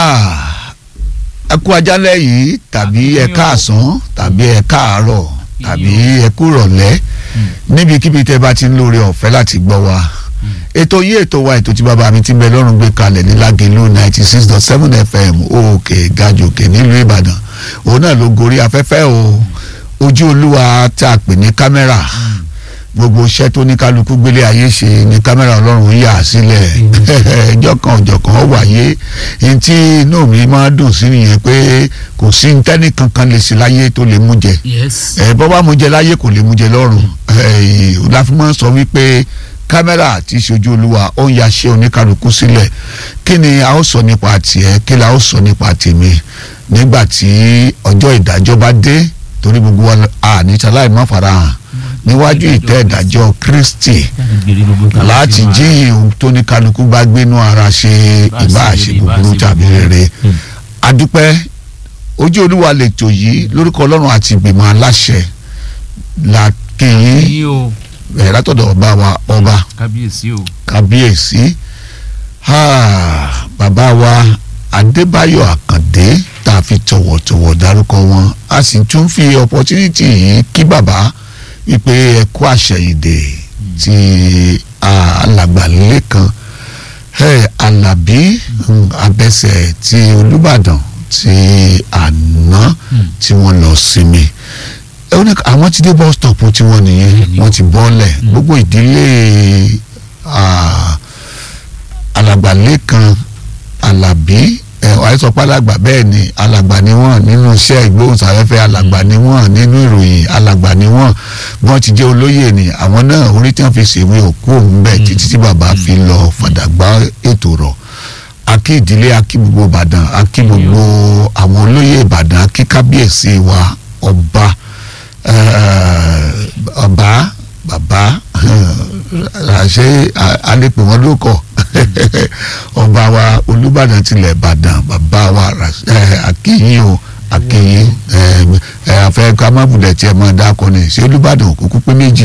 ẹ kú ajálẹ̀ yìí tàbí ẹ káàsán tàbí ẹ káàárọ̀ tàbí ẹ kú rọ̀lẹ́ níbikíbi tẹ́ bá ti ń lóore ọ̀fẹ́ láti gbọ́ wa ètò yìí ètò wa ètò tí bàbá mi ti bẹ lọ́rùn gbé kalẹ̀ ní Lágelú ninety six dot seven fm òkè gàjòkè nílùú Ìbàdàn òun náà ló gorí afẹ́fẹ́ o ojú olúwa tá a pè ní kámẹ́rà gbogbo iṣẹ́ tó ní kálukú gbélé ayé ṣe ní kámẹ́rà ọlọ́run yà sílẹ̀ ẹjọ́ kan ọjọ́ kan ó wáyé ní tí inú mi máa dùn sí nìyẹn pé kò sí ntẹ́nì kankan lè sí láyé tó lè mú jẹ yes ẹ bọ́ bá mú jẹ láyé kò lè mú jẹ lọ́run láfimọ́ sọ wípé kámẹ́rà tí ṣojú olúwa ó ń yaṣẹ́ oníkálukú sílẹ̀ kí ni a ó sọ nípa tiẹ̀ kí la ó sọ nípa tèmi nígbà tí ọjọ́ ìdájọ́ bá dé torí gbogbo wa àníta láì má farahàn níwájú ìtẹ́ ìdájọ́ Kristi láti jí ohun tó ní kálukú bá gbénú ara ṣe ìbá àṣẹ búburú tàbí rere adúpẹ́ ojú olúwa lètò yìí lórúkọ ọlọ́run àti ìgbìmọ̀ aláṣẹ la kéyìn yí o ẹ̀ látọ̀dọ̀ ọba wa ọba kábíyèsí o kábíyèsí ah, bàbá wa adébáyọ̀ àkàndé tá a fi tọ̀wọ̀tọ̀wọ̀ dárúkọ wọn a sì tún fi opportunity yìí kí bàbá wípé ẹ kú àṣẹyìndè ti ah, alàgbà lẹ́kan hey, alábí mm, abẹ́sẹ̀ ti olùbàdàn ti àná tí wọ́n lọ sinmi ẹ ó ní àwọn ti dé bus stop tí wọ́n nìyẹn wọ́n ti bọ́lẹ̀ gbogbo ìdílé ah, alàgbà lẹ́kan alábí ẹ àìsọpá alàgbà bẹ́ẹ̀ ni alàgbà ni wọ́n nínú iṣẹ́ ìgbóhùnsáfẹ́fẹ́ alàgbà ni wọ́n nínú ìròyìn alàgbà ni wọ́n wọ́n ti jẹ́ olóyè ni àwọn náà orí tí wọ́n fi ṣèwé òkú òun bẹ́ẹ̀ títí tí bàbá fi lọ fàdàgbà ètò rọ̀ akí ìdílé akí gbogbo ìbàdàn akí gbogbo àwọn olóyè ìbàdàn akí kábíyèsí wa ọba eh, ọba bàbá àṣẹ alẹ́pẹ̀ wọn ló kọ̀ ọba wa olùbàdàn tilẹ̀ ìbàdàn bàbá wa akínyìn o akínyìn àfẹ́ ká má bulẹ̀ tiẹ̀ mọ́ dákọ ni ṣé olùbàdàn kúkú pé méjì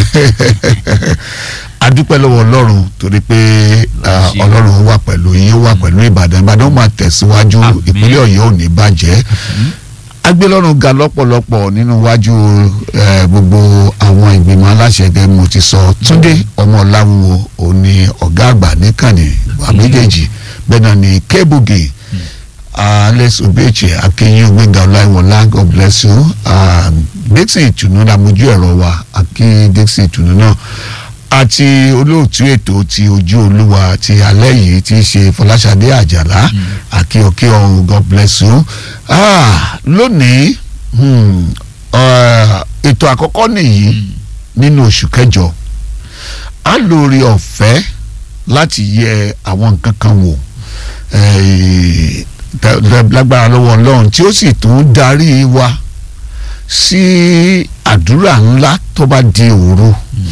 adúpẹ́ lọ́wọ́ ọlọ́run torí pé ah, ọlọ́run wà pẹ̀lú yín ó wà pẹ̀lú ìbàdàn ìbàdàn ó máa tẹ̀síwájú Àmín. ìpínlẹ̀ ọ̀yọ́ ò ní bàjẹ́ agbélọ́run ga lọ́pọ̀lọpọ̀ nínú wájú eh, gbogbo àwọn ìgbìmọ̀ aláṣẹ gẹ́gẹ́ mo ti sọ túndé ọmọ ọláwùwò òní ọ̀gá àgbà níkànnì wà méjèèjì bẹ́ẹ̀ náà ni kébùgì alex obeche akinyin gbẹ̀ngà ọláìwọlá god bless you Ah, dixon ìtùnú làmójú ẹ̀rọ wa akin dixon ìtùnú náà àti olóòtú ètò ti ojú olúwa ti alẹ́ yìí ti ṣe fọláṣadé àjàlá akíọkí ọ̀hún god bless you ah, lónìí hmm, ah, ètò àkọ́kọ́ nìyí nínú oṣù kẹjọ a lórí ọ̀fẹ́ láti yẹ àwọn nǹkan kan wò eh, tẹ- tẹ- lágbára lọ́wọ́ ọlọ́run tí ó sì tún darí wa sí àdúrà ńlá tó bá di òru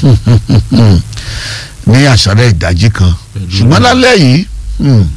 ní àṣálẹ́ ìdájí kan Pẹ̀lú ṣùgbọ́n lálẹ́ yìí hmm,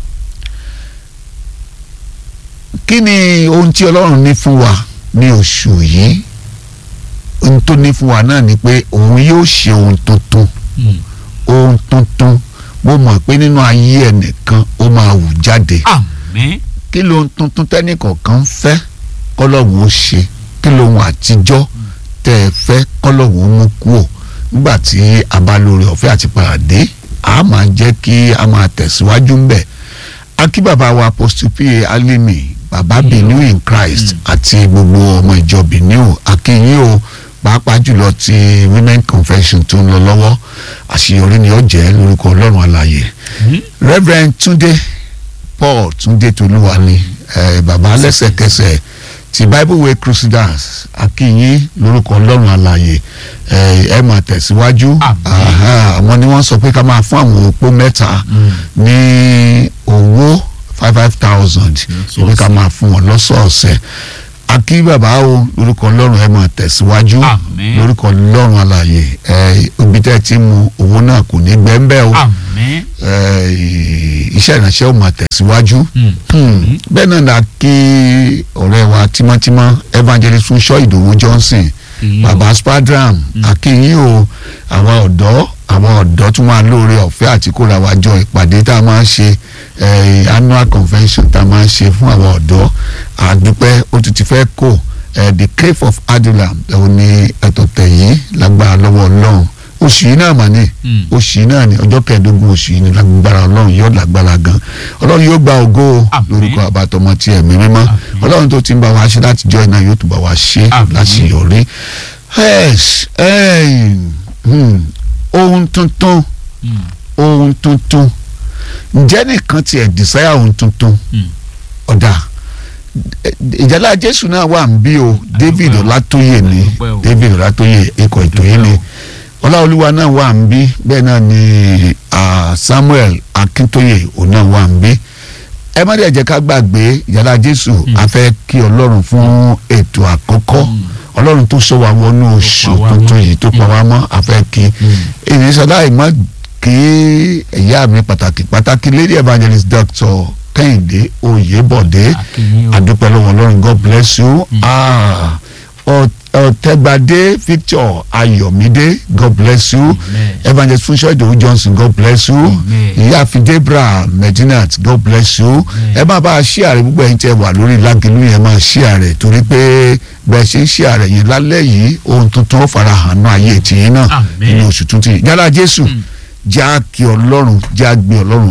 kí ni ohun tí ọlọ́run ní fún wa ní oṣù yìí ohun tó ní fún wa náà ni pé òun yóò ṣe ohun tuntun ohun tuntun mo mọ̀ pé nínú ayé ẹnìkan ó máa wù jáde àmín kí lóhun tuntun tẹ́nìkọ̀ọ̀kan ń fẹ́ kọ́lọ́hún ó ṣe kí lóhun àtijọ́ tẹ́ ẹ fẹ́ kọ́lọ́hún ó mú kúò nígbà tí a bá lórí ọ̀fẹ́ àti pàdé a máa jẹ́ kí a máa tẹ̀síwájú ńbẹ̀ akí bàbá wa apostle pa alimi bàbá benin in christ àti gbogbo ọmọ ìjọ benin akínyìn o pàápàá jùlọ ti women convention tó ń lọ lọ́wọ́ àṣeyọrí ni ó jẹ́ lórúkọ ọlọ́run alààyè reverend túndé paul túndé tolúwa ni eh, bàbá lẹ́sẹ̀kẹsẹ̀ ti bible way crusaders akínyìn lórúkọ ọlọ́run alààyè eh, ẹ máa tẹ̀síwájú Àmín. Aha, àwọn ni wọ́n sọ pé ká máa fún àwọn opó mẹ́ta ní owó five five thousand Lọ́sọ̀ọ̀sẹ̀. ìwé ká máa fún wọn lọ́sọ̀ọ̀sẹ̀ akí bàbá o lórúkọ ọlọ́run ẹ máa tẹ̀síwájú Àmín. lórúkọ ọlọ́run alààyè ẹ ibi tẹ́ ẹ ti mu owó náà kò ní gbẹ́ńbẹ́ o àmín eh, iṣẹ́ ìránṣẹ́ ò máa tẹ̀síwájú Mm. Hmm. bẹ́ẹ̀ náà la kí ọ̀rẹ́ wa tímọ́tímọ́ evangelist Fúnṣọ́ Ìdòwú Johnson Ìyẹn o. baba spadram akínyìn o àwọn ọ̀dọ́ àwọn ọ̀dọ́ tún máa lóore ọ̀fẹ́ àti kóra wa jọ ìpàdé tá a máa ń ṣe eh, annual convention tá a máa ń ṣe fún àwọn ọ̀dọ́ àdúpẹ́ ó tún ti fẹ́ kó eh, the cave of adulam òun ni ẹ̀tọ́ tẹ̀yìn lágbára lọ́wọ́ ọlọ́run oṣù yìí náà mà ní Mm. oṣù yìí náà ní ọjọ́ kẹẹ̀ẹ́dógún oṣù yìí ní lágbára ọlọ́run yóò lágbára gan ọlọ́run yóò gba ògo o Àmín. lórúkọ àbátọmọ tí ẹ̀mí mímọ́ Àmín. ọlọ́run tó ti ń bá wa ṣe láti jọ́ iná yóò tún bá wa ṣe Àmín. láṣeyọrí Yes, eh, hmm, ohun tuntun Mm. ohun tuntun ǹjẹ́ nìkan tiẹ̀ desire ohun tuntun Mm. ọ̀dà ìjálá jésù náà wà ń bí o david ọlátóyè ni Àdúpẹ́ o. david ọlátóyè ikọ̀ ètò yìí ni ọláolúwa náà wà ń bí bẹ́ẹ̀ náà ni ah, samuel akíntóyè òun náà wà ń bí ẹ má dẹ̀ jẹ́ ká gbàgbé ìjálá jésù a fẹ́ kí ọlọ́run fún ètò àkọ́kọ́ Mm. ọlọ́run tó sọ wa wọnú oṣù pa wá tuntun mọ́. yìí tó pa wá mọ́ a fẹ́ kí èyí sọlá ìmọ̀ kí ẹ̀yà mi pàtàkì pàtàkì lady evangelist doctor kẹ́hìndé oyèbọ̀dé Akínyìn o. àdúpẹ́ lọ́wọ́ ọlọ́run god bless you Mm. Ah, Ọ- ọ̀tẹ́gbadé victor ayọ̀mídé god bless you Amen. evangelist funṣọ́ ìdòwú johnson god bless you Amen. ìyáàfin debra medinat god bless you Amen. ẹ máa bá a ṣí ààrẹ gbogbo ẹ̀yin tẹ́ wà lórí lágẹ̀lú yẹn máa ṣí ààrẹ torí pé bẹ́ẹ̀ ṣe ń ṣí ààrẹ yẹn lálẹ́ yìí ohun tuntun ó fara hàn náà ayé tìyín náà Amen. nínú oṣù tuntun yìí yálà jésù Mm. já kí ọlọ́run já gbé ọlọ́run